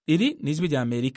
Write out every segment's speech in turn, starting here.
iri ni ijwi rya amerika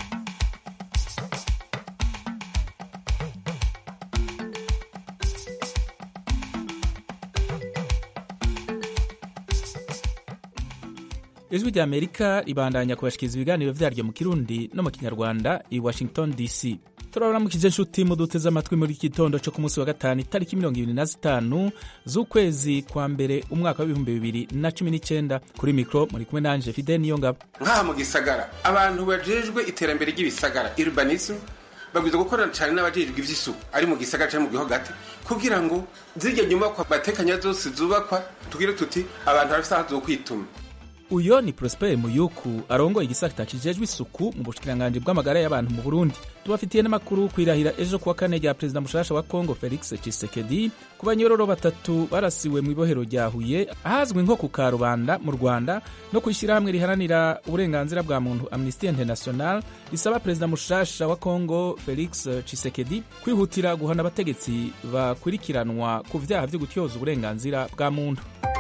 ijwi rya amerika ribandanya kubashikiriza ibiganiro vyaryo mu kirundi no mu kinyarwanda i washington dc turabaramukije nshuti muduteze amatwi muri iki gitondo co ku munsi wa gatanu itariki mirongo ibiri na zitanu z'ukwezi kwa mbere umwaka w'ibihumbi bibiri na cumi n'icenda kuri mikro muri kumwe nanje fide niyo ngabo nk'aha mu gisagara abantu bajejwe iterambere ry'ibisagara urbanism babwiza gukorana cyane n'abajejwe ivy'isuku ari mu gisagara cyangwa mu gihugu hagati kugira ngo zirya nyubakwa batekanya zose zubakwa tugire tuti abantu barafise aho zokwituma uyo ni prosper muyuku arongoye igisata kijejwe isuku mu bushikiranganji bw'amagara y'abantu mu burundi tubafitiye n'amakuru kwirahira ejo kuwa kane rya perezida mushasha wa kongo felix tshisekedi ku banyororo batatu barasiwe mu ibohero rya huye ahazwi nko ku karubanda mu rwanda no ku ishyirahamwe riharanira uburenganzira bwa muntu amnesty international risaba perezida mushasha wa kongo felix tshisekedi kwihutira guhana abategetsi bakurikiranwa ku vyaha vyo gutyoza uburenganzira bwa muntu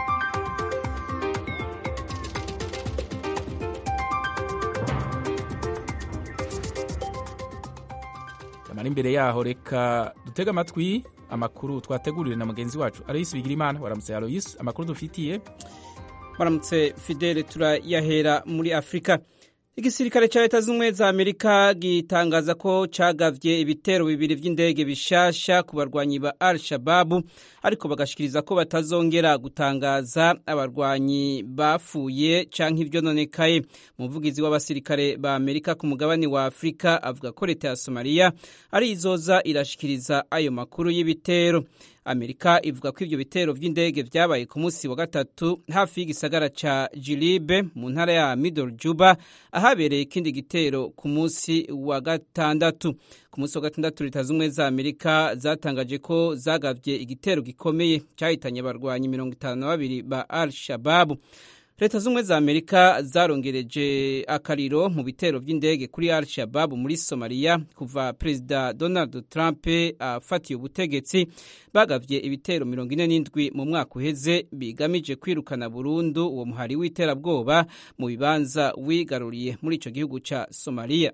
amara imbere yaho reka dutege amatwi amakuru twateguriwe na mugenzi wacu aloyisi bigirimana waramutse aloyisi amakuru dufitiye baramutse fidele turayahera muri afurika igisirikare cya leta z'ubumwe za amerika gitangaza ko cagavye ibitero bibiri vy'indege bishasha ku barwanyi ba al shababu ariko bagashikiriza ko batazongera gutangaza abarwanyi bapfuye canke ivyononekaye umuvugizi w'abasirikare ba amerika ku mugabane wa afurika avuga ko leta ya somaliya ari izoza irashikiriza ayo makuru y'ibitero amerika ivuga ko ivyo bitero vy'indege vyabaye ku munsi wa gatatu hafi y'igisagara ca jilibe mu ntara ya middle juba ahabereye ikindi gitero ku munsi wa gatandatu ku munsi wa gatandatu leta z'ubumwe za amerika zatangaje ko zagavye igitero gikomeye cyahitanye abarwanyi mirongo itanu na babiri ba al shababu leta z'ubumwe za amerika zarongereje akariro mu bitero by'indege kuri al shababu muri somaliya kuva perezida donald trump afatiye ubutegetsi bagavye ibitero mirongo ine n'indwi mu mwaka uheze bigamije kwirukana burundu uwo muhari w'iterabwoba mu bibanza wigaruriye muri ico gihugu ca somaliya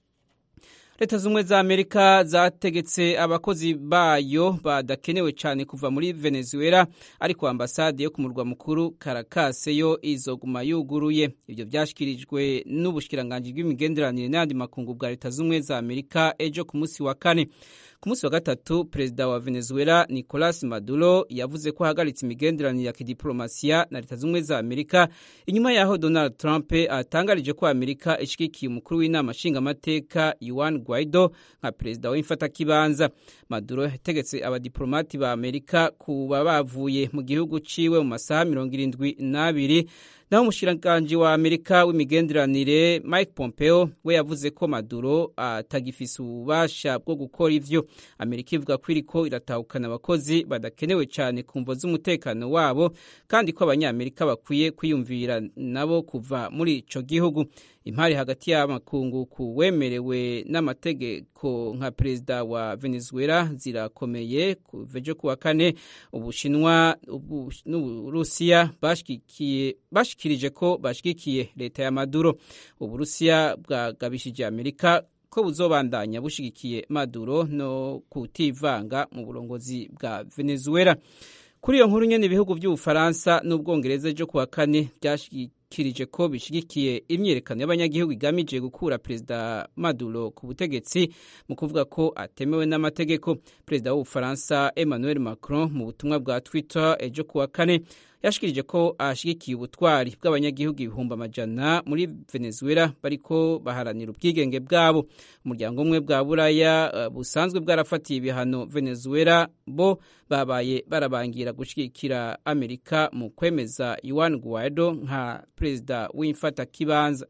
leta z'ubumwe za amerika zategetse abakozi bayo badakenewe cyane kuva muri venezuela ariko ambasade yo ku murwa mukuru karakase yo izoguma yuguruye ibyo byashyikirijwe n'ubushikiranganji bw'imigenderanire n'ayandi makungu bwa leta z'ubumwe za amerika ejo ku munsi wa kane ku munsi wa gatatu perezida wa venezuela nicolas maduro yavuze ko ahagaritse imigenderanire ya kidiplomasiya na leta z'ubumwe za amerika inyuma yaho donald trump atangarije ko amerika ishigikiye umukuru w'inama nshingamateka yuan guaido nka perezida w'imfatakibanza maduro yategetse abadiplomati ba amerika kuba bavuye mu gihugu ciwe mu masaha mirongo irindwi n'abiri naho umushikiranganji wa amerika w'imigenderanire mike pompeo we yavuze ko maduro atagifise ububasha bwo gukora ivyo amerika ivuga ko iriko iratahukana abakozi badakenewe cyane ku mvo z'umutekano wabo kandi ko abanyamerika bakwiye kwiyumvira nabo kuva muri ico gihugu impari hagati y'amakungu ku wemerewe n'amategeko nka perezida wa venezuela zirakomeye kuvejo kuwa kane ubushinwa n'uburusiya bashikirije ko bashigikiye leta ya maduro uburusiya bwagabishije amerika ko buzobandanya bushigikiye maduro no kutivanga mu burongozi bwa venezuela kuri iyo nkuru nyene ibihugu by'ubufaransa n'ubwongereza ejo kuwa kane byashikirije ko bishigikiye imyiyerekano y'abanyagihugu igamije gukura perezida maduro ku butegetsi mu kuvuga ko atemewe n'amategeko perezida w'ubufaransa emmanuel macron mu butumwa bwa twitter ejo kuwa kane yashikirije ko ashigikiye ubutwari bw'abanyagihugu ibihumbi amajana muri venezuela bariko baharanira ubwigenge bwabo umuryango umwe bwa buraya uh, busanzwe bwarafatiye ibihano venezuela bo babaye barabangira gushigikira amerika mu kwemeza yuan guaido nka perezida w'imfatakibanza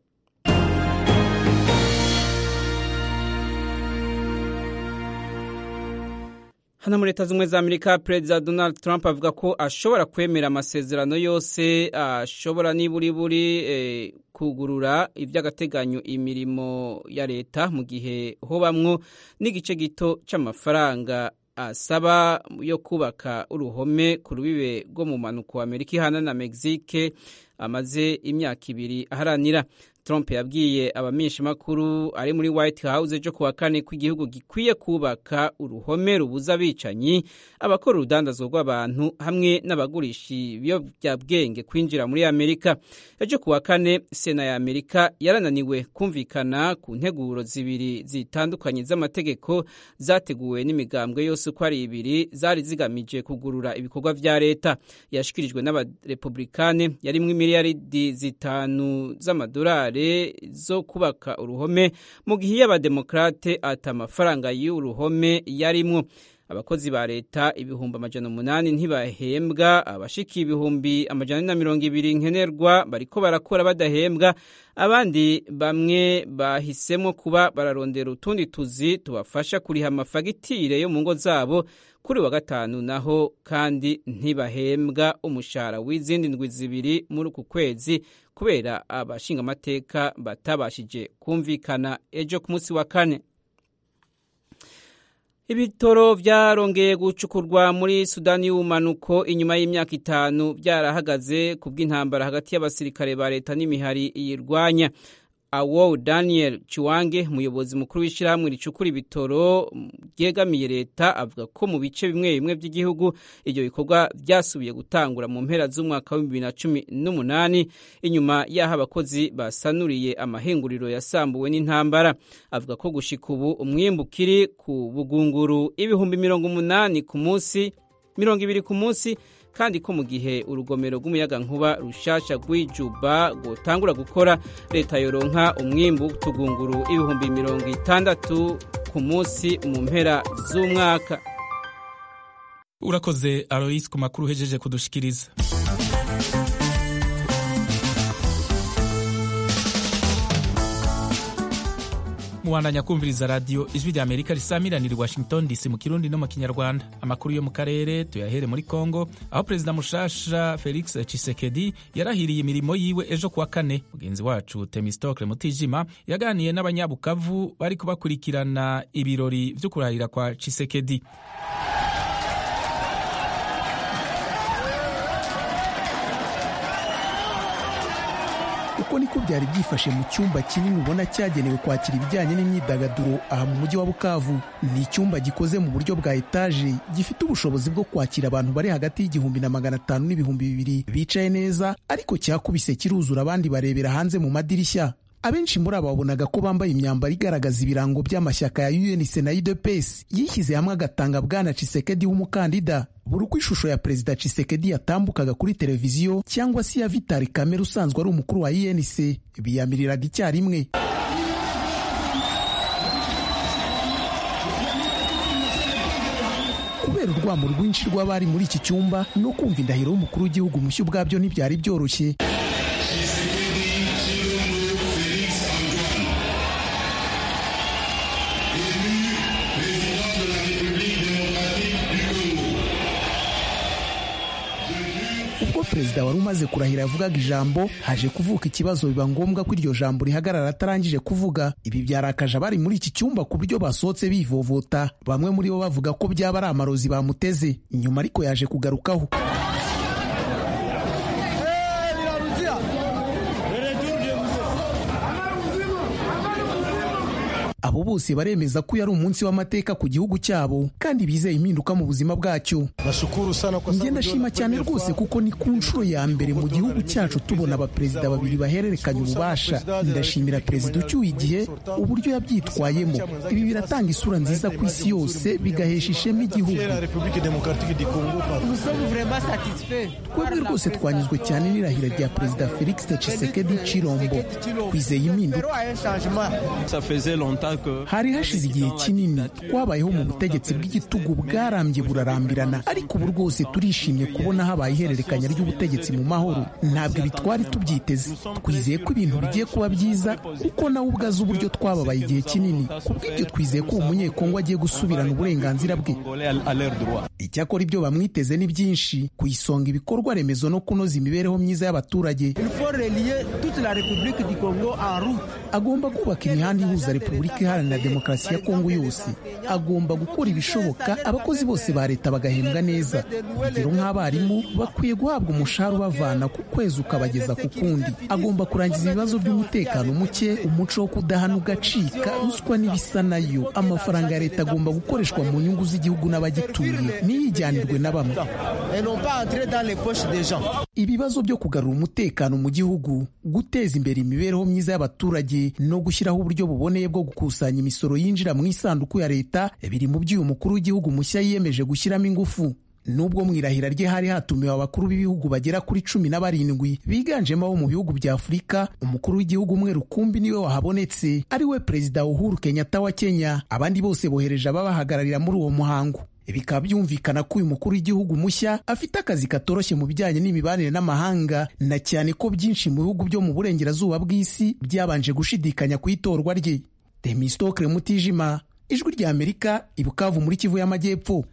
hano muri leta z'ubumwe za amerika perezida donald trump avuga ko ashobora kwemera amasezerano yose ashobora niburiburi eh, kugurura iby'agateganyo imirimo ya leta mu gihe hobamwo n'igice gito c'amafaranga asaba yo kubaka uruhome ku rubibe rwo mu mpanuka wa amerika ihana na mexique amaze imyaka ibiri aharanira Trump yabwiye abamenyeshamakuru ari muri White House ejo kuwa kane ko igihugu gikwiye kubaka uruhome rubuza abicanyi abakora urudandazwa rw'abantu hamwe n'abagurisha ibiyobyabwenge kwinjira muri Amerika ejo kuwa kane sena ya Amerika yarananiwe kumvikana ku nteguro zibiri zitandukanye z'amategeko zateguwe n'imigambwe yose uko ari ibiri zari zigamije kugurura ibikorwa vya leta yashikirijwe n'abarepublikane yarimwo imiliyaridi zitanu z'amadolari zo kubaka uruhome mu gihe iyo abademokrate ata amafaranga y'uruhome yarimwo abakozi ba leta ibihumbi amajana umunani ntibahembwa abashika ibihumbi amajana na mirongo ibiri nkenerwa bariko barakora badahembwa abandi bamwe bahisemo kuba bararondera utundi tuzi tubafasha kuriha amafagitire yo mu ngo zabo kuri wa gatanu naho kandi ntibahembwa umushahara w'izindi ndwi zibiri muri uku kwezi kubera abashingamateka batabashije kumvikana ejo ku munsi wa kane ibitoro byarongeye gucukurwa muri sudani y'ubumanuko inyuma y'imyaka itanu byarahagaze ku bw'intambara hagati y'abasirikare ba leta n'imihari iyirwanya awo daniel chiwange umuyobozi mukuru w'ishyirahamwe ricukura ibitoro ryegamiye leta avuga ko mu bice bimwe bimwe by'igihugu ibyo bikorwa byasubiye gutangura mu mpera z'umwaka wa bibiri na cumi n'umunani inyuma y'aho abakozi basanuriye amahinguriro yasambuwe n'intambara avuga ko gushika ubu umwimbu ukiri ku bugunguru ibihumbi mirongo umunani ku munsi mirongo ibiri ku munsi kandi ko mu gihe urugomero rw'umuyagankuba rushasha rw'ijuba rwotangura gukora leta yoronka umwimbu tugunguru ibihumbi mirongo itandatu ku munsi mu mpera z'umwaka urakoze alois ku makuru uhejeje kudushikiriza muwandanya kumviriza radiyo ijwi rya amerika risamiranira i washington dc mu kirundi no mu kinyarwanda amakuru yo mu karere tuyahere muri congo aho perezida mushasha felix chisekedi yarahiriye imirimo yiwe ejo kuwa kane mugenzi wacu temistokle mutijima yaganiye n'abanyabukavu bari kubakurikirana ibirori vyo kurahira kwa chisekedi uko niko byari byifashe mu cyumba kinini ubona cyagenewe kwakira ibijyanye n'imyidagaduro aha mu mujyi wa bukavu ni icyumba gikoze mu buryo bwa etaje gifite ubushobozi bwo kwakira abantu bari hagati y'igihumbi na magana atanu n'ibihumbi bibiri bicaye neza ariko cyakubise kiruzura abandi barebera hanze mu madirishya abenshi muri abo babonaga ko bambaye imyambaro igaragaza ibirango by'amashyaka ya UNC na UDPS yishyize hamwe agatanga bwana Chisekedi w'umukandida buri uko ishusho ya perezida Chisekedi yatambukaga kuri televiziyo cyangwa se iya Vital Kamerhe usanzwe ari umukuru wa UNC biyamiriraga icyarimwe kubera urwamo rwinshi rw'abari muri iki cyumba no kumva indahiro y'umukuru w'igihugu mushya ubwabyo ntibyari byoroshye ubwo perezida wari umaze kurahira yavugaga ijambo haje kuvuka ikibazo biba ngombwa ko iryo jambo rihagarara atarangije kuvuga ibi byarakaje abari muri iki cyumba ku buryo basohotse bivovota bamwe muri bo bavuga ko byaba ari amarozi bamuteze inyuma ariko yaje kugarukaho abo bose baremeza ko yari umunsi w'amateka ku gihugu cyabo kandi bizeye impinduka mu buzima bwacyo njye ndashima cyane rwose kuko ni ku nshuro ya mbere mu gihugu cyacu tubona abaperezida babiri bahererekanya ububasha ndashimira perezida ucyuye igihe uburyo yabyitwayemo ibi biratanga isura nziza ku isi yose bigahesha ishema igihugu twebwe rwose twanyuzwe cyane n'irahira rya perezida felix tshisekedi chilombo twizeye impinduka hari hashize igihe kinini twabayeho mu butegetsi bw'igitugu bwarambye burarambirana ariko ubu rwose turishimye kubona habaye ihererekanya ry'ubutegetsi mu mahoro ntabwo ibi twari tubyiteze twizeye ko ibintu bigiye kuba byiza kuko nawe ubwo azi uburyo twababaye igihe kinini kubw'ibyo twizeye ko uwo munyekongo agiye gusubirana uburenganzira bwe icyakora ibyo bamwiteze ni byinshi ku isonga ibikorwa remezo no kunoza imibereho myiza y'abaturage agomba kubaka imihanda ihuza repubulika iharanira demokarasi ya kongo yose agomba gukora ibishoboka abakozi bose ba leta bagahembwa neza urugero nk'abarimu bakwiye guhabwa umushahara ubavana ku kwezi ukabageza ku kundi agomba kurangiza ibibazo by'umutekano muke umuco wo kudahana ugacika ruswa n'ibisa nayo amafaranga ya leta agomba gukoreshwa mu nyungu z'igihugu n'abagituye ntiyijyanirwe na bamwe ibibazo byo kugarura umutekano mu gihugu guteza imbere imibereho myiza y'abaturage no gushyiraho uburyo buboneye bwo gukusanya imisoro yinjira mu isanduku ya leta biri mu by'uyu mukuru w'igihugu mushya yiyemeje gushyiramo ingufu nubwo mu irahira rye hari hatumiwe abakuru b'ibihugu bagera kuri cumi na barindwi biganjemo abo mu bihugu bya afurika umukuru w'igihugu umwe rukumbi niwe wahabonetse ari we perezida uhuru kenyatta wa kenya abandi bose bohereje ababahagararira muri uwo muhango bikaba byumvikana ko uyu mukuru w'igihugu mushya afite akazi katoroshye mu bijyanye n'imibanire n'amahanga na cyane ko byinshi mu bihugu byo mu burengerazuba bw'isi byabanje gushidikanya ku itorwa rye demistokre mutijima ijwi rya amerika ibukavu muri kivu y'amajyepfo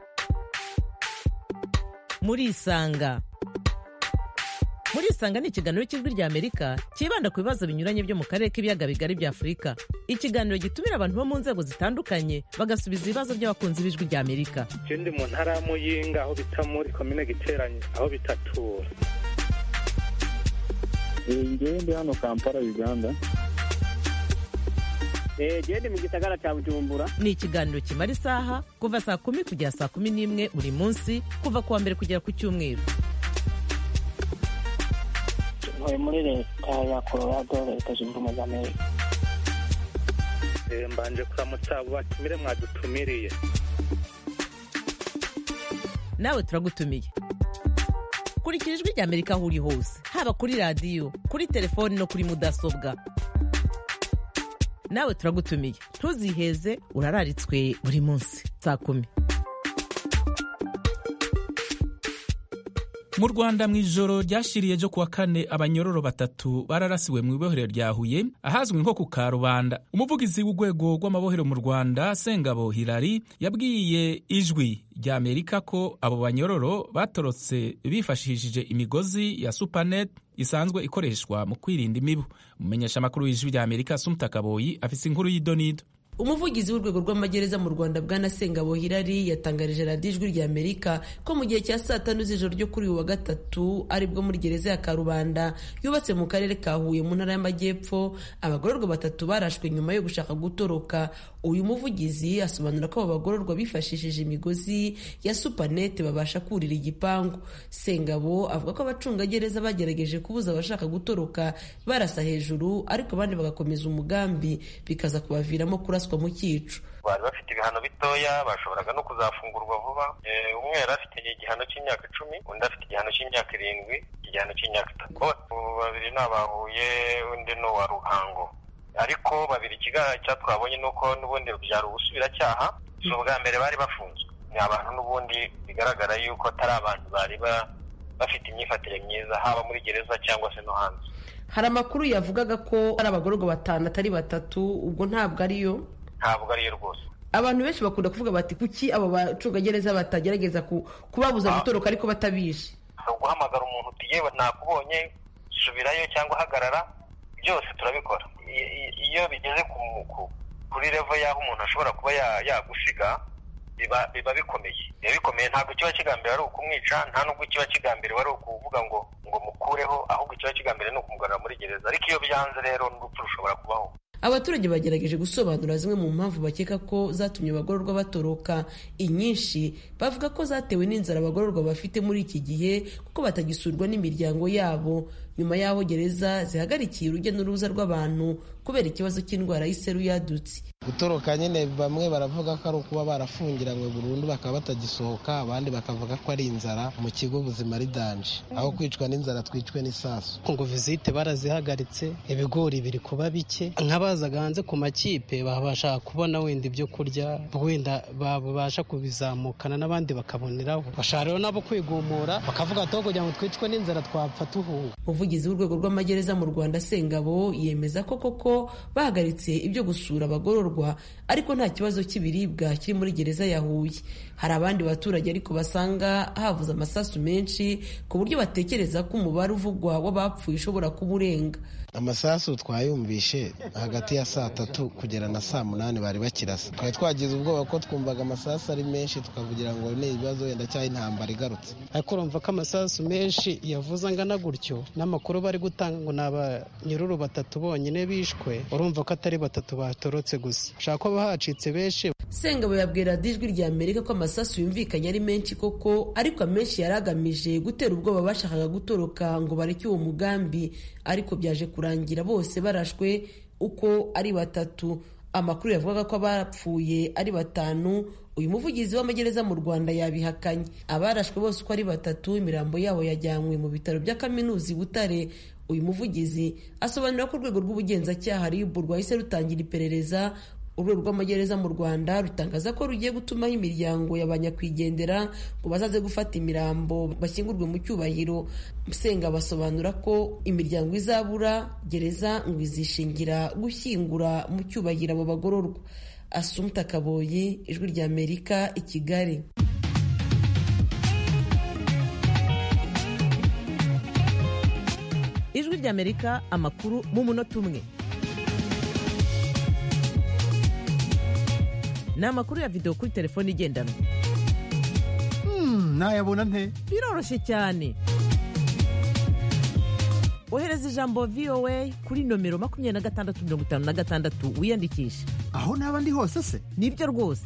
murisanga murisanga ni ikiganiro cy'ijwi rya amerika cyibanda ku bibazo binyuranye byo mu karere k'ibiyaga bigari bya afurika ikiganiro gitumira abantu bo mu nzego zitandukanye bagasubiza ibibazo by'abakunzi b'ijwi rya amerika je ndi mu ntara ya muyinga aho bita muri komine giteranye aho bitatura ngewe ndi hano kampala uganda gende mu gisagara cya bujumbura ni ikiganiro kimara isaha kuva saa kumi kugera saa kumi n'imwe buri munsi kuva ku wa mbere kugera ku cyumweru ntuye muri leta ya colorado leta zunze ubumwe za amerika Eh, mbanje kuramutsa abo batumire mwadutumiriye nawe turagutumiye kurikira ijwi rya amerika aho uri hose haba kuri radiyo kuri telefoni no kuri mudasobwa nawe turagutumiye ntuziheze urararitswe buri munsi saa kumi mu rwanda mu ijoro ryashiriye ryo kuwa kane abanyororo batatu bararasiwe mu ibohero rya huye ahazwi nko ku karubanda umuvugizi w'urwego rw'amabohero mu rwanda sengabo hilari yabwiye ijwi rya amerika ko abo banyororo batorotse bifashishije imigozi ya supanet isanzwe ikoreshwa mu kwirinda imibu umumenyesha amakuru w'ijwi rya amerika sumta kaboyi afise inkuru y'idonido umuvugizi w'urwego rw'amagereza mu rwanda bwana sengabo hirari yatangarije radiyo ijwi rya amerika ko mu gihe cya saa tanu z'ijoro ryo kuri uyu wa gatatu aribwo muri gereza ya karubanda yubatse mu karere ka huye mu ntara y'amajyepfo abagororwa batatu barashwe nyuma yo gushaka gutoroka uyu muvugizi asobanura ko abo bagororwa bifashishije imigozi ya supanete babasha kurira igipangu sengabo avuga ko abacungagereza bagerageje kubuza abashaka gutoroka barasa hejuru ariko abandi bagakomeza umugambi bikaza kubaviramo kuraswa mu cyico bari bafite ibihano bitoya bashoboraga no kuzafungurwa vuba umwe yari afite igihano cy'imyaka icumi undi afite igihano cy'imyaka irindwi igihano cy'imyaka itatu babiri ni abahuye undi ni uwa ruhango ariko babiri ikigaragara twabonye ni uko n'ubundi byari ubusubiracyaha si ubwa mbere bari bafunzwe ni abantu n'ubundi bigaragara yuko atari abantu bari bafite imyifatire myiza haba muri gereza cyangwa se no hanze hari amakuru yavugaga ko ari abagororwa batanu atari batatu ubwo ntabwo ariyo ntabwo ariyo rwose abantu benshi bakunda kuvuga bati kuki abo bacungagereza batagerageza kubabuza gutoroka ariko batabishe guhamagara umuntu uti yewe nakubonye subirayo cyangwa hagarara byose turabikora iyo bigeze kuri revo y'aho umuntu ashobora kuba yagusiga biba bikomeye biba bikomeye ntabwo kiba kigambiriwe ari ukumwica nta nubwo kiba kigambiriwe ari ukuvuga ngo ngo mukureho ahubwo kiba kigambiriwe ni ukumugarura muri gereza ariko iyo byanze rero n'urupfu rushobora kubaho abaturage bagerageje gusobanura zimwe mu mpamvu bakeka ko zatumye abagororwa batoroka inyinshi bavuga ko zatewe n'inzara abagororwa bafite muri iki gihe kuko batagisurwa n'imiryango yabo nyuma y'aho gereza zihagarikiye urujya n'uruza rw'abantu kubera ikibazo cy'indwara y'iseru yadutse gutoroka nyine bamwe baravuga ko ari ukuba barafungiranywe burundu bakaba batagisohoka abandi bakavuga ko ari inzara mu kigo ubuzima ari danje aho kwicwa n'inzara twicwe n'isasu ngo vizite barazihagaritse ibigori biri kuba bike nk'abazaga hanze ku makipe babasha kubona wenda ibyo kurya wenda babasha kubizamukana n'abandi bakaboneraho bashaka rero nabo kwigumura bakavuga ati kugira ngo twicwe n'inzara twapfa tuhunga umuvugizi w'urwego rw'amagereza mu rwanda sengabo yemeza ko koko bahagaritse ibyo gusura abagororwa ariko nta kibazo cy'ibiribwa kiri muri gereza ya huye hari abandi baturage ariko basanga havuze amasasu menshi ku buryo batekereza ko umubare uvugwa w'abapfuye ushobora kuba urenga amasasu twayumvishe hagati ya saa tatu kugera na saa munani bari bakirasa twari twagize ubwoba ko twumvaga amasasu ari menshi tukavugira ngo ni ibibazo wenda cyangwa intambara igarutse ariko urumva ko amasasu menshi yavuze angana gutyo n'amakuru bari gutanga ngo ni abanyururu batatu bonyine bishwe urumva ko atari batatu batorotse gusa ushaka ko hacitse benshi sengabo yabwira ijwi rya amerika ko amasasu yumvikanye ari menshi koko ariko amenshi yari agamije gutera ubwoba bashakaga gutoroka ngo bareke uwo mugambi ariko byaje kurangira bose barashwe uko ari batatu amakuru yavugaga ko abapfuye ari batanu uyu muvugizi w'amagereza mu rwanda yabihakanye abarashwe bose uko ari batatu imirambo yabo yajyanywe mu bitaro bya kaminuza i butare uyu muvugizi asobanura ko urwego rw'ubugenzacyaha rib rwahise rutangira iperereza urwego rw'amagereza mu rwanda rutangaza ko rugiye gutumaho imiryango ya banyakwigendera ngo bazaze gufata imirambo bashyingurwe mu cyubahiro musenga basobanura ko imiryango izabura gereza ngo izishingira gushyingura mu cyubahiro abo bagororwa asumta kaboyi ijwi rya amerika i kigali ijwi rya amerika amakuru mu munota umwe ni amakuru ya videwo kuri telefone igendanwa nayabona nte biroroshye cyane ohereza ijambo voa kuri nomero makumyabiri na gatandatu mirongo itanu na gatandatu wiyandikishe aho naba ndi hose se nibyo rwose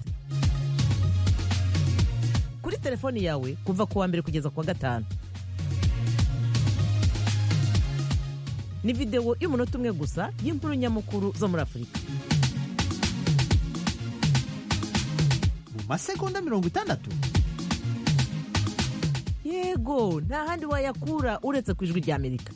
kuri telefoni yawe kuva ku wa mbere kugeza ku wa gatanu ni videwo y'umunota umwe gusa y'inkuru nyamukuru zo muri afurika mu masegonda mirongo itandatu yego nta handi wayakura uretse ku ijwi rya amerika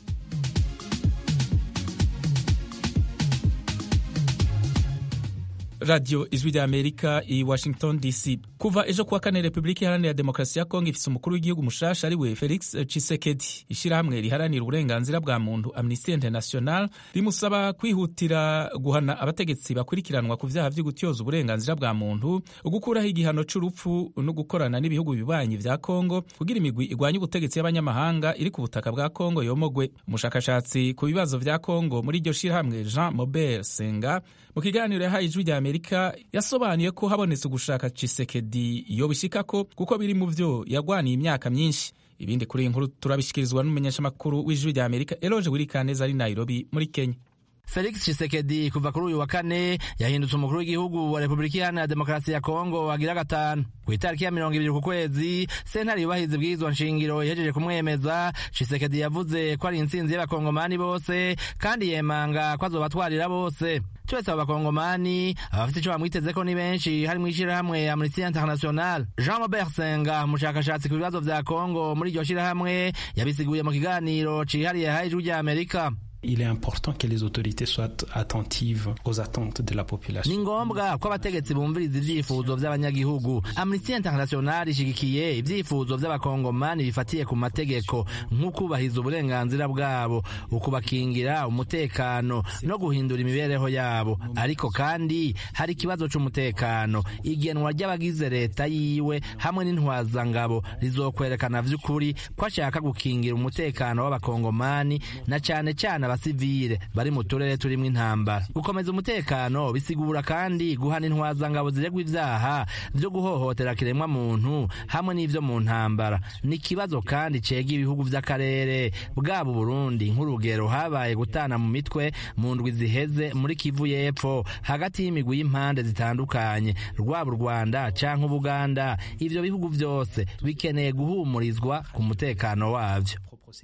radiyo ijwi rya amerika i washington dc kuva ejo kuwa kane repubulika iharanira demokarasi ya kongo ifise umukuru w'igihugu mushasha ari we felix chisekedi ishyirahamwe riharanira uburenganzira bwa muntu amnesty international rimusaba kwihutira guhana abategetsi bakurikiranwa ku vyaha vyo gutyoza uburenganzira bwa muntu ugukuraho igihano c'urupfu no gukorana n'ibihugu bibanyi vya kongo kugira imigwi igwanya ubutegetsi y'abanyamahanga iri ku butaka bwa kongo yomogwe umushakashatsi ku bibazo vya kongo muri iryo shirahamwe jean mobert senga mu kiganiro yahaye ijwi rya amerika yasobanuye ko habonetse ugushaka chisekedi yobishikako kuko biri mu vyo yagwaniye imyaka myinshi ibindi kuri iyi nkuru turabishikirizwa n'umumenyeshamakuru w'ijwi rya amerika eloge wirikaneza ari nairobi muri kenya Felix Tshisekedi kuva kuri uyu wa kane yahindutse umukuru w'igihugu wa Repubulika Iharanira Demokarasi ya Kongo agira gatanu ku itariki ya mirongo ibiri ku kwezi sentare yubahiriza ibwirizwa nshingiro ihejeje kumwemeza Tshisekedi yavuze ko ari intsinzi y'abakongomani bose kandi yemanga ko azobatwarira bose twese abo bakongomani abafite icyo bamwitezeko ni benshi harimo ishyirahamwe Amnesty International Jean Robert Senga umushakashatsi ku bibazo vya Kongo muri iryo shyirahamwe yabisiguye mu kiganiro cihariye haye ijwi rya Amerika il est important que les autorités soient attentives aux attentes de la population. ni ngombwa ko abategetsi bumviriza ivyifuzo vy'abanyagihugu amnesty international ishigikiye ivyifuzo vy'abakongomani bifatiye ku mategeko nk'ukubahiriza uburenganzira bwabo ukubakingira umutekano no guhindura imibereho yabo ariko kandi hari ikibazo c'umutekano igenwa ry'abagize leta yiwe hamwe n'intwazangabo rizokwerekana vy'ukuri ko ashaka gukingira umutekano w'abakongomani na cane cane abasivile bari mu turere turimo intambara gukomeza umutekano bisigura kandi guhana intwazangabo ziregwa ivyaha vyo guhohotera kiremwa muntu hamwe n'ivyo mu ntambara ni ikibazo kandi cega ibihugu vy'akarere bwaba Burundi nk'urugero habaye gutana mu mitwe mu ndwi ziheze muri Kivu y'epfo hagati y'imigwi y'impande zitandukanye rwaba u Rwanda canke Ubuganda ivyo bihugu vyose bikeneye guhumurizwa ku mutekano wavyo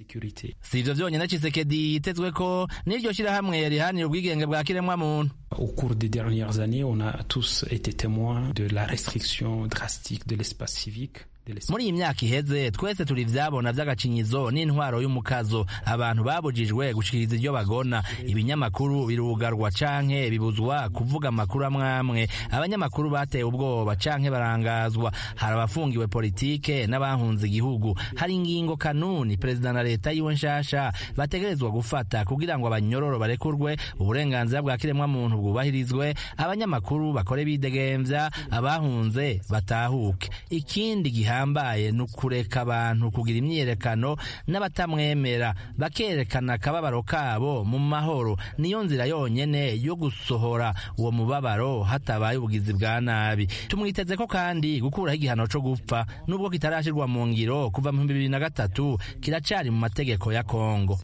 si ivyo vyonyene Tshisekedi yitezwe ko n'iryo shirahamwe rihanira ubwigenge bwa kiremwa muntu Au cours des dernières années, on a tous été témoins de la restriction drastique de l'espace civique. muri iyi myaka iheze twese turi ivyabona vy'agacinyizo n'intwaro y'umukazo abantu babujijwe gushikiriza iryo bagona ibinyamakuru birugarwa canke bibuzwa kuvuga amakuru amwamwe abanyamakuru bateye ubwoba canke barangazwa hari abafungiwe politike n'abahunze igihugu hari ingingo kanuni perezida na leta yiwe nshasha bategerezwa gufata kugira ngo abanyororo barekurwe uburenganzira bwa kiremwamuntu bwubahirizwe abanyamakuru bakore bidegemvya abahunze batahuke ikindi gihambaye ni ukureka abantu kugira imyiyerekano n'abatamwemera bakerekana akababaro kabo mu mahoro niyo nzira yonyene yo gusohora uwo mubabaro hatabaye ubugizi bwa nabi tumwiteze ko kandi gukuraho igihano co gupfa nubwo kitarashirwa mu ngiro kuva mu bibiri na gatatu kiracari mu mategeko ya kongo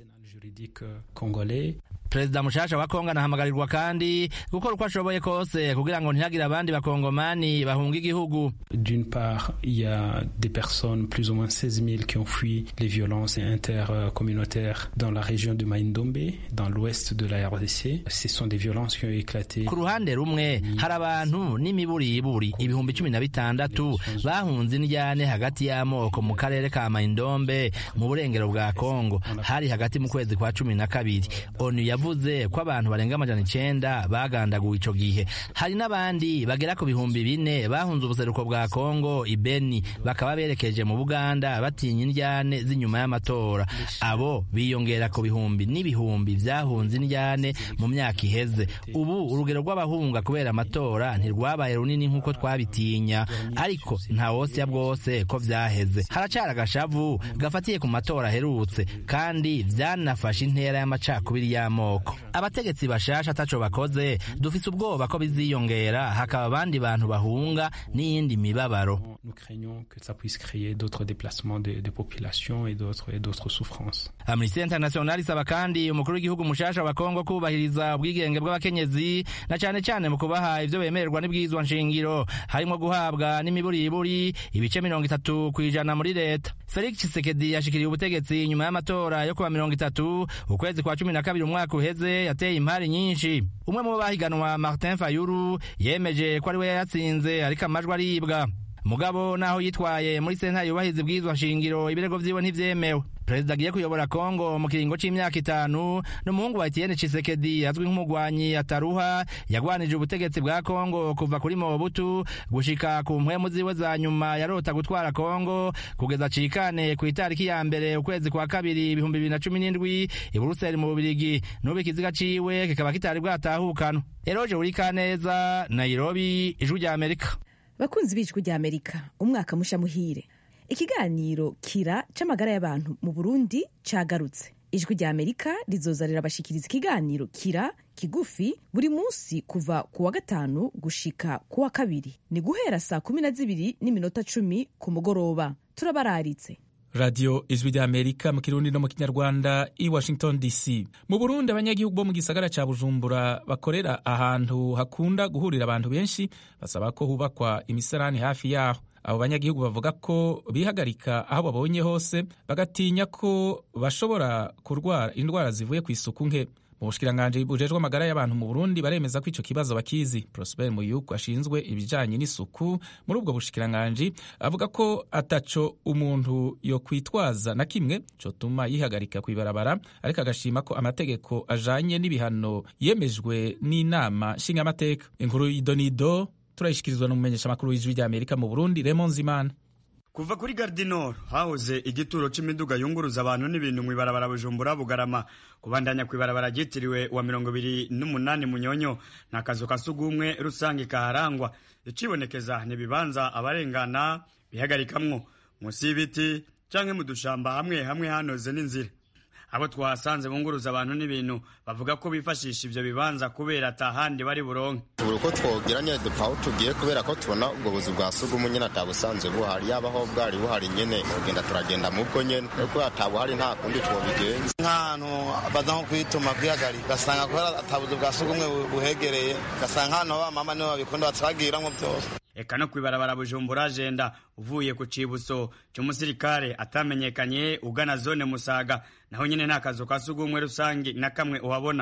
perezida mushasha wa kongo anahamagarirwa kandi gukora uko ashoboye kose kugira ngo ntihagire abandi bakongomani bahunga igihugu d'une part il y a des personnes plus ou moins 16 000 qui ont fui les violences intercommunautaires dans la région de Maindombe dans l'ouest de la RDC ce sont des violences qui ont éclaté ku ruhande rumwe hari abantu n'imiburiburi ibihumbi cumi na bitandatu bahunze indyane hagati y'amoko mu karere ka Maindombe mu burengero bwa kongo hari hagati mu kwezi kwa cumi na kabiri onu yavuze ko abantu barenga amajana icenda bagandaguwe ico gihe hari n'abandi bagera ku bihumbi bine bahunze ubuseruko bwa kongo ibeni bakaba berekeje mu buganda batinya indyane z'inyuma y'amatora abo biyongera ku bihumbi n'ibihumbi vyahunze indyane mu myaka iheze ubu urugero rw'abahunga kubera amatora ntirwabaye runini nk'uko twabitinya ariko nta wosya bwose ko vyaheze haracari agashavu gafatiye ku matora aherutse kandi vyanafashe intera y'amacakubiri y'amoko abategetsi bashasha ataco bakoze dufise ubwoba ko biziyongera hakaba abandi bantu bahunga n'iyindi mibabaro nous craignons que ça puisse créer d'autres déplacements de, de population et d'autres et d'autres souffrances amnesty international isaba kandi umukuru w'igihugu mushasha wa kongo kubahiriza ubwigenge bw'abakenyezi na cane cane mu kubaha ivyo bemererwa n'ibwirizwa nshingiro harimwo guhabwa n'imiburiburi ibice mirongo itatu kw'ijana muri leta felix tshisekedi yashikiriye ubutegetsi nyuma y'amatora yo kuwa mirongo itatu ukwezi kwa cumi na kabiri umwaka uheze yateye impari nyinshi umwe mu bahiganwa martin fayulu yemeje ko ari we yayatsinze ariko amajwi aribwa mugabo naho yitwaye muri sentare yubahiriza ibwirizwa nshingiro ibirego vyiwe ntivyemewe perezida agiye kuyobora kongo mu kiringo c'imyaka itanu n'umuhungu wa etienne cisekedi azwi nk'umugwanyi ataruha yagwanije ubutegetsi bwa kongo kuva kuri mobutu gushika ku mpwemu ziwe za nyuma yarota gutwara kongo kugeza cikane ku itariki ya mbere ukwezi kwa kabiri ibihumbi bibiri na cumi n'indwi i buruseli mu bubirigi n'ubu ikiziga ciwe kikaba kitari bwatahukanwa eroje urikaneza nairobi ijwi rya amerika bakunzi b'ijwi rya amerika umwaka musha muhire ikiganiro kira c'amagara y'abantu mu burundi cagarutse ijwi rya amerika rizoza rirabashikiriza ikiganiro kira kigufi buri munsi kuva ku wa gatanu gushika ku wa kabiri ni guhera saa kumi na zibiri n'iminota cumi ku mugoroba turabararitse radiyo ijwi rya amerika mu kirundi no mu kinyarwanda i washington dc mu burundi abanyagihugu bo mu gisagara ca bujumbura bakorera ahantu hakunda guhurira abantu benshi basaba ko hubakwa imisarani hafi yaho abo banyagihugu bavuga ko bihagarika aho babonye hose bagatinya ko bashobora kurwara indwara zivuye ku isuku nke mu bushikiranganji bujejwe amagara y'abantu mu burundi baremeza ko ico kibazo bakizi prosper muyuku ashinzwe ibijanye n'isuku muri ubwo bushikiranganji avuga ko ataco umuntu yo kwitwaza na kimwe cotuma yihagarika kw'ibarabara ariko agashima ko amategeko ajanye n'ibihano yemejwe n'inama nshingamateka inkuru y'idonido turayishikirizwa n'umumenyeshamakuru w'ijwi rya amerika mu burundi remon zimana kuva kuri gardinor hahoze igituro c'imiduga yunguruza abantu n'ibintu mw'ibarabara bujumbura bugarama kubandanya kw'ibarabara ryitiriwe wa mirongo ibiri n'umunani munyonyo nta kazu ka sugumwe rusange kaharangwa icibonekeza n'ibibanza abarengana bihagarikamwo munsi y'ibiti canke mu dushamba hamwe hamwe hanoze n'inzira abo twahasanze bunguruza abantu n'ibintu bavuga ko bifashisha ivyo bibanza kubera atahandi bari buronke tubura uko twogira nyene dupfa aho tugiye kubera ko tubona ubwo buzu bwa sugumwe nyene atabusanzwe buhari yabaho bwari buhari nyene tugenda turagenda mubwo nyene kuko atabuhari nta kundi twobigenza nk'ahantu baza nko kwituma kwihagarika ugasanga kubera atabuzu bwa sugumwe buhegereye ugasanga hano bamama nibo babikunda batwagiramwo vyose eka no kwibarabara bujumbura jenda uvuye ku cibuso c'umusirikare atamenyekanye ugana zone musaga naho nyene nta kazu ka sugumwe rusange na kamwe uhabona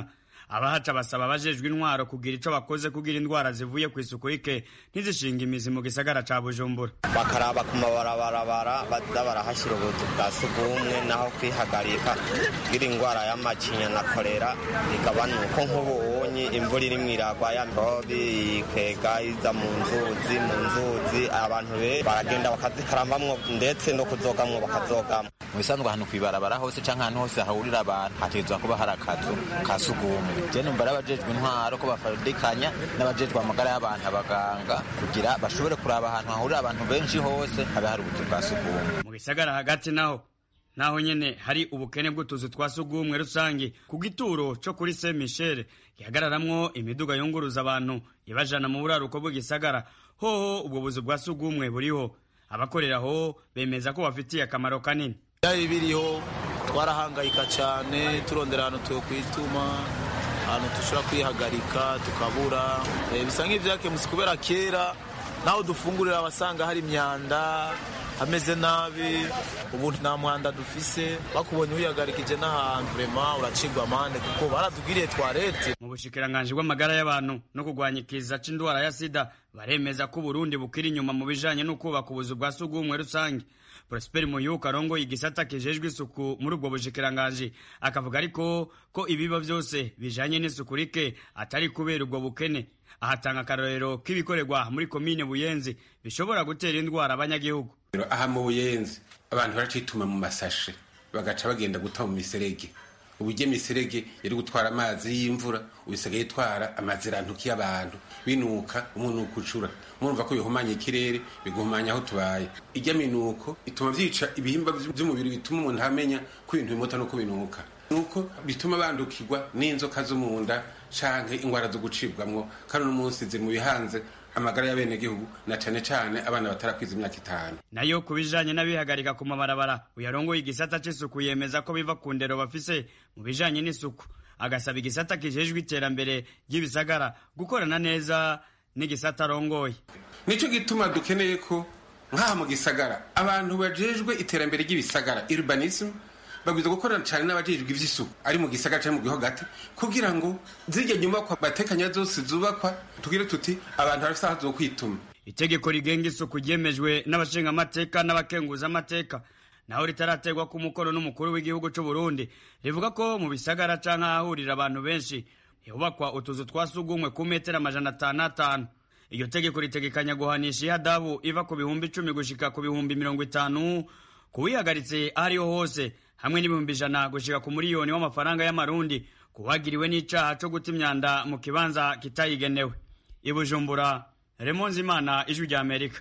abahaca basaba abajejwe intwaro kugira ico bakoze kugira indwara zivuye ku isuku rike ntizishinga imizi mu gisagara ca bujumbura bakaraba ku mabarabarabara baza barahashyira ubuzu bwa sugumwe naho kwihagarika kugira indwara y'amacinya na kolera igabanuka nk'ubu ubonye imvura iri mwiragwa ya mbobi ikega iza mu nzuzi mu nzuzi abantu be baragenda bakazikarambamwo ndetse no kuzogamwo bakazogamwo mu bisanzwe ahantu kwibarabara hose canke ahantu hose hahurira abantu hategerezwa kuba hari akazu ka sugumwe je numva ari abajejwe intwaro ko bafadikanya n'abajejwe amagara y'abantu abaganga kugira bashobore kuraba ahantu hahurira abantu benshi hose habe hari ubuzu bwa sugumwe mu gisagara hagati naho naho nyene hari ubukene bw'utuzu twa sugumwe rusange ku gituro co kuri Saint Michel gihagararamwo imiduga yunguruza abantu ibajana mu buraruko bw'igisagara hoho ubwo buzu bwa sugumwe buriho abakoreraho bemeza ko bafitiye akamaro kanini byari biriho twarahangayika cyane turondera ahantu tukwituma ahantu dushobora kwihagarika tukabura bisa nk'ibyakemutse kubera kera naho dufungurira abasanga hari imyanda hameze nabi ubu nta mwanda dufise bakubonye wihagarikije n'ahantu vrema uracigwa amande kuko baratubwiriye twarete mu bushikiranganji bw'amagara y'abantu no kurwanya ikiza c'indwara ya sida baremeza ko uburundi bukiri inyuma mu bijanye no kubaka ubuzu bwa sugumwe rusange prosper muyuka arongoye igisata kijejwe isuku muri ubwo bushikiranganji akavuga ariko ko ibiba vyose bijanye n'isuku rike atari kubera ubwo bukene ahatanga akarorero k'ibikorerwa muri komine buyenzi bishobora gutera indwara abanyagihugu aha mu buyenzi abantu baracituma mu masashe bagaca bagenda guta mu miserege uburyo imiserege yari gutwara amazi y'imvura ubisigaye itwara amazirantuki y'abantu binuka umunuko ucura murumva ko bihumanya ikirere biguhumanya aho tubaye ijya minuko ituma vyica ibihimba vy'umubiri bituma umuntu amenya ko ibintu bimota no kubinuka nuko bituma bandukirwa n'inzoka zo mu nda canke ingwara zo gucibwamwo kandi uno munsi ziri mu bihanze amagara y'abenegihugu na cane cane abana batarakwiza imyaka itanu nayo ku bijanye n'abihagarika ku mabarabara uyarongoye igisata c'isuku yemeza ko biva ku ndero bafise mu bijanye n'isuku agasaba igisata kijejwe iterambere ry'ibisagara gukorana neza n'igisata arongoye nico gituma dukeneye ko nk'aha mu gisagara abantu bajejwe iterambere ry'ibisagara urbanism babwiza gukorana cyane n'abajejwe ivy'isuku ari mu gisagara cyangwa mu gihugu hagati kugira ngo zirya nyubakwa batekanya zose zubakwa tugire tuti abantu barafise aho zo kwituma itegeko rigenga isuku ryemejwe n'abashingamateka n'abakenguzamateka naho ritaraterwa ku mukono n'umukuru w'igihugu c'u Burundi rivuga ko mu bisagara canke ahahurira abantu benshi hubakwa utuzu twa sugumwe ku metero amajana atanu atanu iryo tegeko ritegekanya guhanisha ihadabu iva ku bihumbi icumi gushika ku bihumbi mirongo itanu kuwihagaritse aho ariho hose hamwe n'ibihumbi ijana gushika ku miliyoni w'amafaranga y'amarundi kuwagiriwe n'icaha co guta imyanda mu kibanza kitayigenewe i bujumbura remonzi imana ijwi rya amerika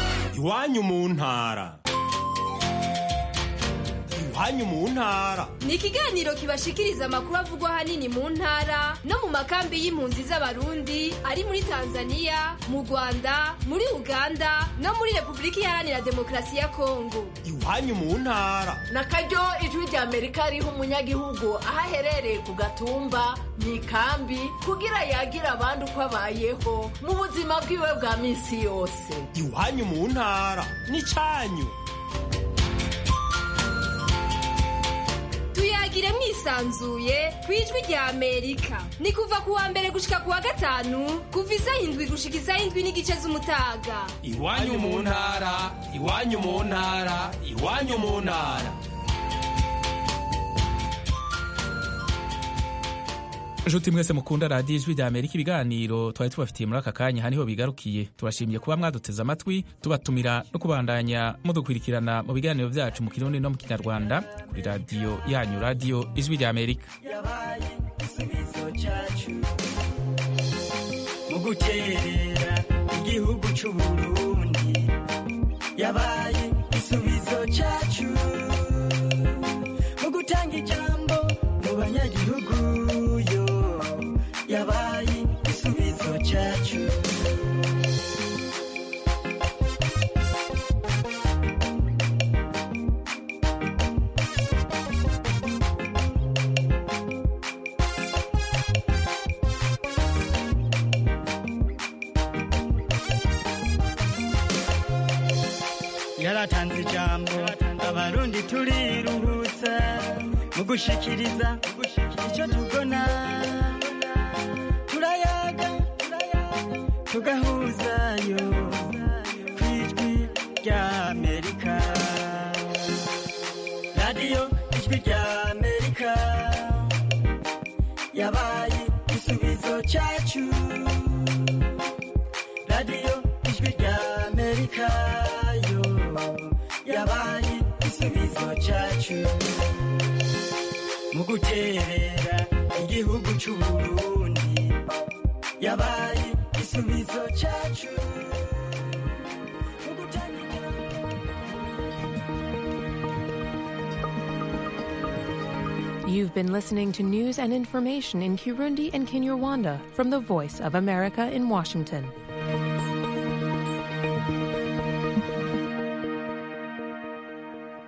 iwanyu mu ntara iwanyu mu ntara ni ikiganiro kibashikiriza amakuru avugwa ahanini mu ntara no mu makambi y'impunzi z'abarundi ari muri tanzania mu rwanda muri uganda no muri repubulika iharanira demokarasi ya kongo iwanyu mu ntara na karyo ijwi rya amerika riha umunyagihugu aho aherereye ku gatumba mu ikambi kugira yagira abandi uko abayeho mu buzima bwiwe bwa minsi yose iwanyu mu ntara n'icanyu tuyagire mwisanzuye ku ijwi rya amerika ni kuva ku wa mbere gushika ku wa gatanu kuva isaha indwi gushika isaha indwi n'igice z'umutaga iwanyu mu ntara iwanyu mu ntara iwanyu mu ntara nshuti mwese mukunda radiyo ijwi rya amerika ibiganiro twari tubafitiye muri aka kanya haniho bigarukiye tubashimiye kuba mwaduteze amatwi tubatumira no kubandanya mudukurikirana mu biganiro byacu mu kirundi no mu kinyarwanda kuri radiyo yanyu radiyo ijwi rya amerika yabaye igisubizo cyacu mu guterera igihugu cy'u burundi yabaye igisubizo cyacu mu gutanga ijambo mu banyagihugu yo yabaye igisubizo cyacu yaratanze ijambo abarundi turiruhutsa mu gushikiriza icyo tubona radiyo ijwi rya amerika yabaye igisubizo cyacu radiyo ijwi rya amerika yo yabaye igisubizo cyacu mu guterera igihugu cy'u burundi yabaye igisubizo cyacu You've been listening to news and information in Kirundi and Kinyarwanda from the Voice of America in Washington.